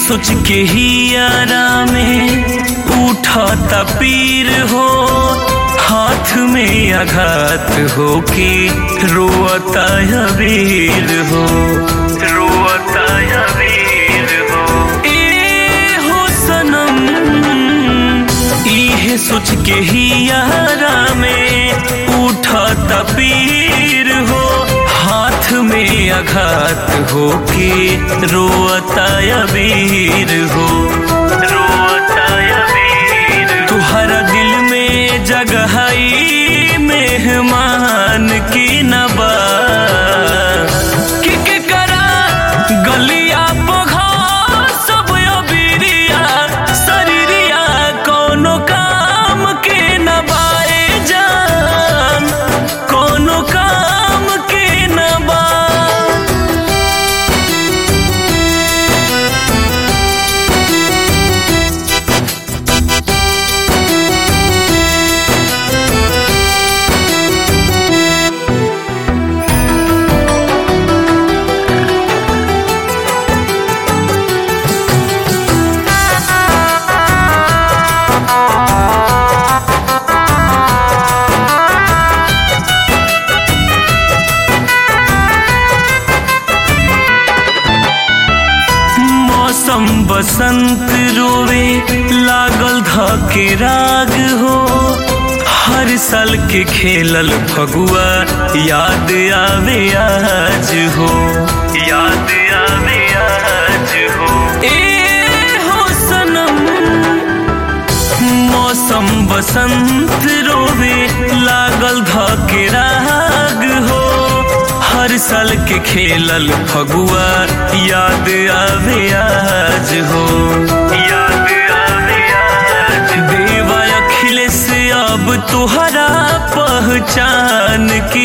सोच के ही यारा में उठता पीर हो हाथ में आघात हो के रोता वीर हो रोता वीर हो ए हो सनम इहे सोच के ही यारा में उठता पीर हो हाथ में आघात हो के रोता वीर हो रोता वीर तुहरा दिल में जगहई मेहमान की नबा कि के करा गलिया पोघा सब अबिरिया शरीरिया कोनो काम के नबाए जान कोनो काम के नबा मौसम बसंत रोवे लागल धके राग हो हर साल के खेलल फगुआ याद आवे आज हो याद आवे आज हो ए हो सनम मौसम बसंत रोवे लागल धके राग हो हर साल के खेलल फगुआ याद आवे आज हो याद आवे आज देवा अखिलेश अब तुहरा पहचान की